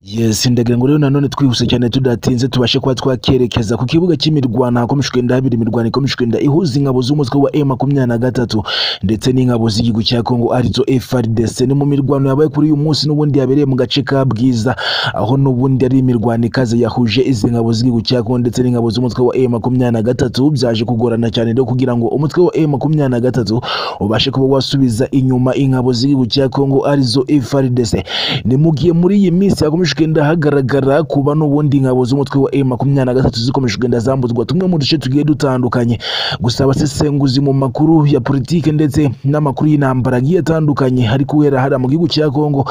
Yes ndagira ngo rero nanone twihuse cyane tudatinze tubashe kuba twakerekeza ku kibuga cy'imirwana hakomeje kugenda habiri imirwano ikomeje kugenda ihuza ingabo z'umutwe wa M makumyabiri na gatatu ndetse n'ingabo z'igihugu cya Kongo arizo FARDC ni mu mirwano yabaye kuri uyu munsi n'ubundi yabereye mu gace ka Bwiza aho n'ubundi ari imirwano ikaze yahuje izi ngabo z'igihugu cya Kongo ndetse n'ingabo z'umutwe wa M makumyabiri na gatatu byaje kugorana cyane rero kugira ngo umutwe wa M makumyabiri na gatatu ubashe kuba wasubiza inyuma ingabo z'igihugu cya Kongo arizo FARDC ni mu gihe muri iyi minsi hakomeje kugenda hagaragara kuba n'ubundi ingabo z'umutwe wa M makumyabiri na gatatu zikomeje kugenda zambuzwa tumwe mu duce tugiye dutandukanye gusa abasesenguzi mu makuru ya politiki ndetse n'amakuru y'intambara agiye atandukanye hari kubera hariya mu gihugu cya Kongo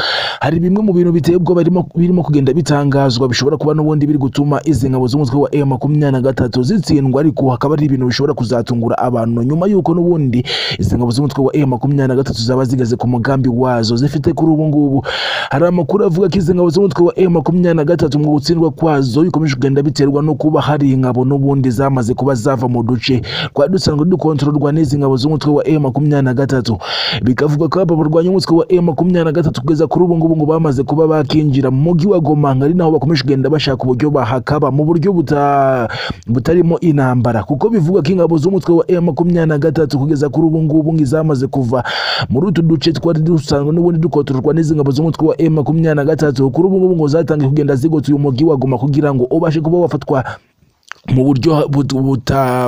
hari bimwe mu bintu biteye ubwoba birimo birimo kugenda bitangazwa bishobora kuba n'ubundi biri gutuma izi ngabo z'umutwe wa M makumyabiri na gatatu zitsindwa ariko hakaba hari ibintu bishobora kuzatungura abantu nyuma y'uko n'ubundi izi ngabo z'umutwe wa M makumyabiri na gatatu zaba zigeze ku mugambi wazo zifite kuri ubu ngubu hari amakuru avuga ko izi ngabo z'umutwe wa M makumyabiri na gatatu mu gutsindwa kwazo bikomeje kugenda biterwa no kuba hari ingabo n'ubundi zamaze kuba zava mu duce twari dusanzwe dukontororwa n'izi ngabo z'umutwe wa M makumyabiri na gatatu bikavuga ko aba barwanya umutwe wa M makumyabiri na gatatu kugeza kuri ubu ngubu ngo bamaze kuba bakinjira mu mujyi wa Goma ari naho bakomeje kugenda bashaka uburyo bahakaba mu buryo buta butarimo intambara kuko bivuga ko ingabo z'umutwe wa M makumyabiri na gatatu kugeza kuri ubu ngubu ngo izamaze kuva muri utu duce twari dusanzwe n'ubundi dukontororwa n'izi ngabo z'umutwe wa M makumyabiri na gatatu kuri ubu ngubu ngo zatangiye kugenda zigotse uyu mujyi wa Goma kugira ngo ubashe kuba wafatwa mu buryo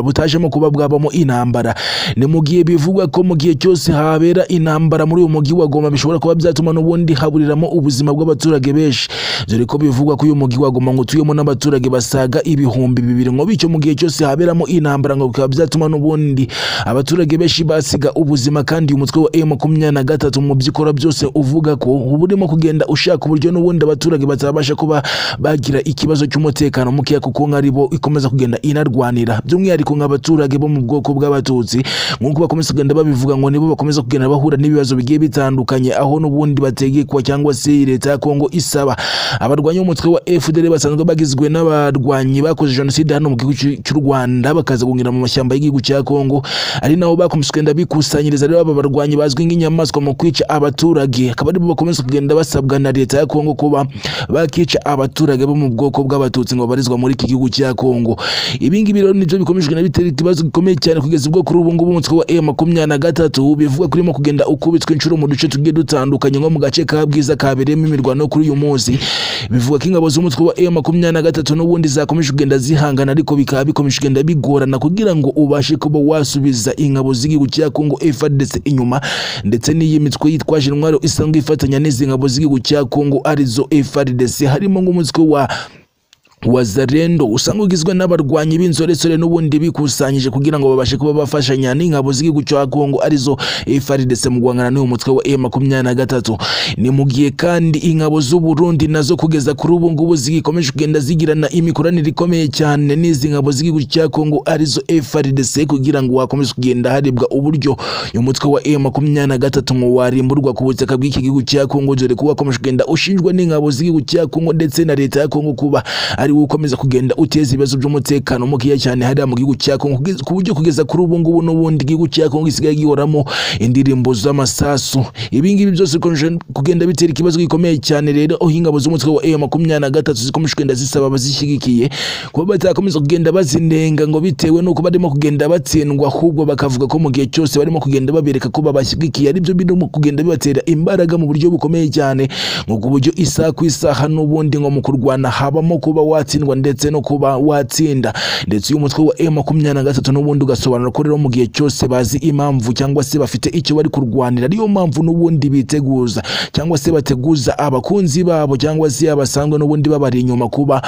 butajemo kuba bwabamo intambara ni mu gihe bivugwa ko mu gihe cyose habera intambara muri uyu mujyi wa Goma bishobora kuba byatuma n'ubundi haburiramo ubuzima bw'abaturage benshi dore ko bivugwa ko uyu mujyi wa Goma ngo utuyemo n'abaturage basaga ibihumbi bibiri ngo bityo mu gihe cyose haberamo intambara ngo bikaba byatuma n'ubundi abaturage benshi basiga ubuzima kandi uyu mutwe wa M makumyabiri na gatatu mu byikora byose uvuga ko uba urimo kugenda ushaka uburyo n'ubundi abaturage batabasha kuba bagira ikibazo cy'umutekano mukeya kuko nk'aribo ikomeza kugenda inarwanira by'umwihariko nk'abaturage bo mu bwoko bw'abatutsi nk'uko bakomeza kugenda babivuga ngo nibo bakomeza kugenda bahura n'ibibazo bigiye bitandukanye aho n'ubundi bategekwa cyangwa se leta ya Kongo isaba abarwanyi b'umutwe wa FDL basanzwe bagizwe n'abarwanyi bakoze jenoside hano mu gihugu cy'u Rwanda bakaza guhungira mu mashyamba y'igihugu cya Kongo ari naho bakomeza kugenda bikusanyiriza rero aba barwanyi bazwi nk'inyamaswa mu kwica abaturage akaba aribo bakomeza kugenda basabwa na leta ya Kongo kuba bakica abaturage bo mu bwoko bw'abatutsi ngo barizwa muri iki gihugu cya Kongo ibingibi rero nibyo bikomeje kugenda bitera ikibazo gikomeye cyane kugeza ubwo kuri ubu ngubu umutwe wa M makumyabiri na gatatu bivuga ko urimo kugenda ukubitwa inshuro mu duce tugiye dutandukanye nko mu gace ka Bwiza kabereyemo imirwano kuri uyu munsi bivuga ko ingabo z'umutwe wa M makumyabiri na gatatu n'ubundi zakomeje kugenda zihangana ariko bikaba bikomeje kugenda bigorana kugira ngo ubashe kuba wasubiza ingabo z'igihugu cya Kongo FARDC inyuma ndetse n'iyi mitwe yitwaje intwaro isanzwe ifatanya n'izi ngabo z'igihugu cya Kongo arizo FARDC harimo nk'umutwe wa wazarendo usanga ugizwe n'abarwanyi b'inzoresore n'ubundi bikusanyije kugira ngo babashe kuba bafashanya n'ingabo z'igihugu cya Kongo arizo FARDC mu guhangana n'uyu mutwe wa M makumyabiri na gatatu ni mu gihe kandi ingabo z'u Burundi nazo kugeza kuri ubu ngubu zigikomeje kugenda zigirana imikoranire ikomeye cyane n'izi ngabo z'igihugu cya Kongo arizo FARDC kugira ngo hakomeze kugenda harebwa uburyo uyu mutwe wa M makumyabiri na gatatu ngo warimburwa ku butaka bw'iki gihugu cya Kongo dore ko wakomeje kugenda ushinjwa n'ingabo z'igihugu cya Kongo ndetse na leta ya Kongo kuba ari ukomeza kugenda uteza ibibazo by'umutekano mukeya cyane hariya mu gihugu cya Kongo ku buryo kugeza kuri ubu ngubu n'ubundi igihugu cya Kongo gisigaye gihoramo indirimbo z'amasasu ibi ngibi byose bikomeje kugenda bitera ikibazo gikomeye cyane rero aho ingabo z'umutwe wa M makumyabiri na gatatu zikomeje kugenda zisaba abazishyigikiye kuba batakomeza kugenda bazinenga ngo bitewe n'uko barimo kugenda batsindwa ahubwo bakavuga ko mu gihe cyose barimo kugenda babereka ko babashyigikiye aribyo birimo kugenda bibatera imbaraga mu buryo bukomeye cyane ngo ku buryo isaha ku isaha n'ubundi ngo mu kurwana habamo kuba wa watsindwa ndetse no kuba watsinda ndetse uyu mutwe wa M makumyabiri na gatatu n'ubundi ugasobanura ko rero mu gihe cyose bazi impamvu cyangwa se bafite icyo bari kurwanira ariyo mpamvu n'ubundi biteguza cyangwa se bateguza abakunzi babo cyangwa se abasanzwe n'ubundi babari inyuma kuba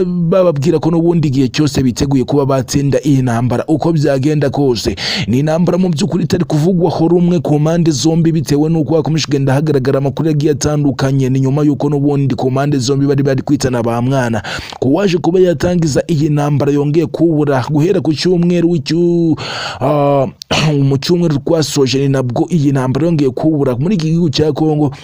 bababwira ko n'ubundi igihe cyose biteguye kuba batsinda iyi ntambara uko byagenda kose ni intambara mu by'ukuri itari kuvugwaho rumwe ku mpande zombi bitewe n'uko hakomeje kugenda hagaragara amakuru agiye atandukanye ni nyuma y'uko n'ubundi ku mpande zombi bari bari kwitana ba mwana ku waje kuba yatangiza iyi ntambara yongeye kubura guhera ku cyumweru mu cyumweru twasoje ni nabwo iyi ntambara yongeye kubura muri iki gihugu cya kongo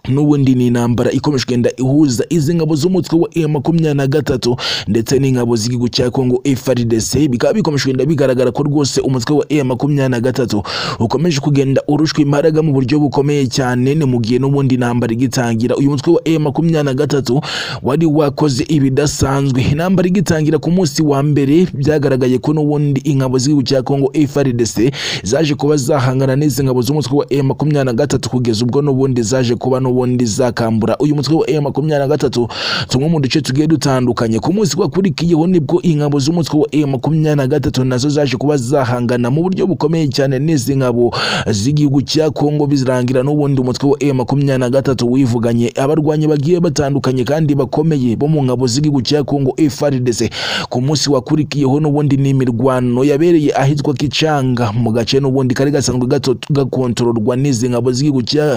n'ubundi ni intambara ikomeje kugenda ihuza izi ngabo z'umutwe wa M makumyabiri na gatatu ndetse n'ingabo z'igihugu cya Congo FARDC bikaba bikomeje kugenda bigaragara ko rwose umutwe wa M makumyabiri na gatatu ukomeje kugenda urushwa imbaraga mu buryo bukomeye cyane ni mu gihe n'ubundi intambara igitangira uyu mutwe wa M makumyabiri na gatatu wari wakoze ibidasanzwe intambara igitangira ku munsi wa mbere byagaragaye ko n'ubundi ingabo z'igihugu cya Congo FARDC zaje kuba zahangana n'izi ngabo z'umutwe wa M makumyabiri na gatatu kugeza ubwo n'ubundi zaje kuba no ubundi zakambura uyu mutwe wa M makumyabiri na gatatu tumwe mu duce tugiye dutandukanye ku munsi wakurikiyeho nibwo ingabo z'umutwe wa M makumyabiri na gatatu nazo zaje kuba zahangana mu buryo bukomeye cyane n'izi ngabo z'igihugu cya Kongo bizirangira n'ubundi umutwe wa M makumyabiri na gatatu wivuganye abarwanyi bagiye batandukanye kandi bakomeye bo mu ngabo z'igihugu cya Kongo FARDC ku munsi wakurikiyeho n'ubundi n'imirwano yabereye ahitwa Kicanga mu gace n'ubundi kari gasanzwe gato- gakontororwa n'izi ngabo z'igihugu cya-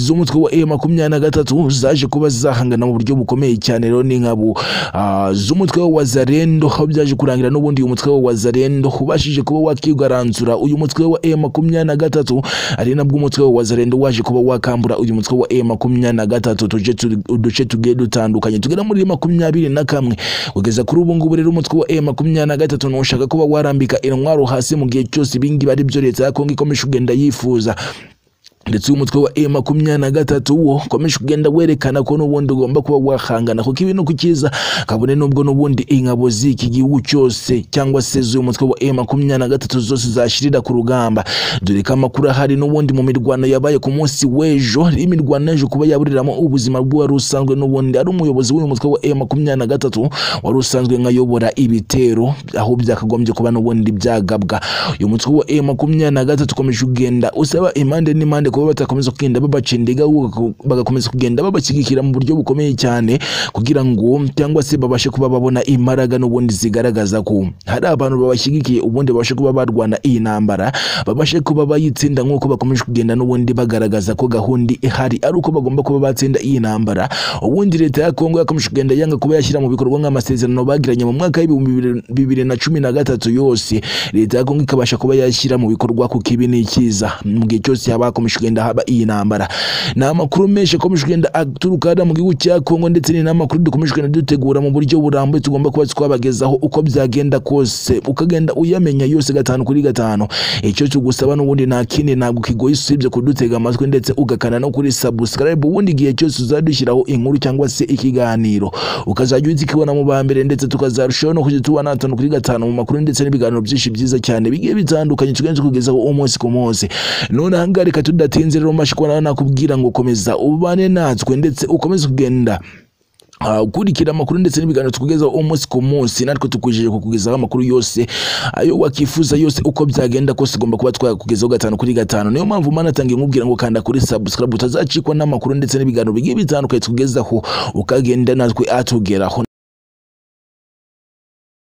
z'umutwe wa M makumyabiri na gatatu zaje kuba zahangana mu buryo bukomeye cyane rero n'ingabo ah, z'umutwe w'Azarendo aho byaje kurangira n'ubundi uyu mutwe w'Azarendo ubashije kuba wakigaranzura uyu mutwe wa M makumyabiri na gatatu ari nabwo umutwe w'Azarendo waje kuba wakambura uyu mutwe wa M makumyabiri na gatatu tuje tu- uduce tugiye dutandukanye tugera muri makumyabiri na kamwe kugeza kuri ubu ngubu rero umutwe wa M makumyabiri na gatatu ntushaka kuba warambika intwaro hasi mu gihe cyose ibingibi ari byo leta ya Kongo ikomeje kugenda yifuza ndetse uyu mutwe wa M makumyabiri na gatatu wo ukomeje kugenda werekana ko n'ubundi ugomba kuba wahangana kuko ibi ni ukiza kabone n'ubwo n'ubundi ingabo z'iki gihugu cyose cyangwa se z'uyu mutwe wa M makumyabiri na gatatu zose zashirira ku rugamba dore ko amakuru ahari n'ubundi mu mirwano yabaye ku munsi w'ejo imirwano yaje kuba yaburiramo ubuzima bw'uwari usanzwe n'ubundi ari umuyobozi w'uyu mutwe wa M makumyabiri na gatatu wari usanzwe nkayobora ibitero aho byakagombye kuba n'ubundi byagabwa uyu mutwe wa M makumyabiri na gatatu ukomeje kugenda usaba impande n'impande kuba batakomeza kugenda babacendiga ahubwo bagakomeza kugenda babashyigikira mu buryo bukomeye cyane kugira ngo cyangwa se babashe kuba babona imbaraga n'ubundi zigaragaza ko hari abantu babashyigikiye ubundi babashe kuba barwana iyi ntambara babashe kuba bayitsinda nk'uko bakomeje kugenda n'ubundi bagaragaza ko gahunda ihari ari uko bagomba kuba batsinda iyi ntambara ubundi leta ya Kongo yakomeje kugenda yanga kuba yashyira mu bikorwa nk'amasezerano bagiranye mu mwaka w'ibihumbi bibiri- bibiri na cumi na gatatu yose leta ya Kongo ikabasha kuba yashyira mu bikorwa kuko ibi ni icyiza mu gihe cyose haba hakomeje kugenda haba iyi ntambara ni amakuru menshi akomeje kugenda aturuka hano mu gihugu cya Kongo ndetse ni n'amakuru dukomeje kugenda dutegura mu buryo burambuye tugomba kuba twabagezaho uko byagenda kose ukagenda uyamenya yose gatanu kuri gatanu icyo tugusaba n'ubundi nta kindi ntabwo kigoye usibye kudutega amatwi ndetse ugakana no kuri subscribe ubundi igihe cyose uzadushyiraho inkuru cyangwa se ikiganiro ukazajya uhita ikibona mu ba mbere ndetse tukazarushaho no kujya tubona gatanu kuri gatanu mu makuru ndetse n'ibiganiro byinshi byiza cyane bigiye bitandukanye tugenze kugezaho umunsi ku munsi none ahangaha reka tudatinze rero mashi kubona nakubwira ngo komeza ubane natwe ndetse ukomeze kugenda Ah, ukurikira amakuru ndetse n'ibiganiro tukugezaho umunsi ku munsi natwe tukwijeje kukugezaho amakuru yose ayo wakifuza yose uko byagenda kose ugomba kuba twakugezaho gatanu kuri gatanu niyo mpamvu manatanga imubwira ngo kanda kuri subscribe utazacikwa n'amakuru ndetse n'ibiganiro bigiye bitandukanye tukugezaho ukagenda natwe atugeraho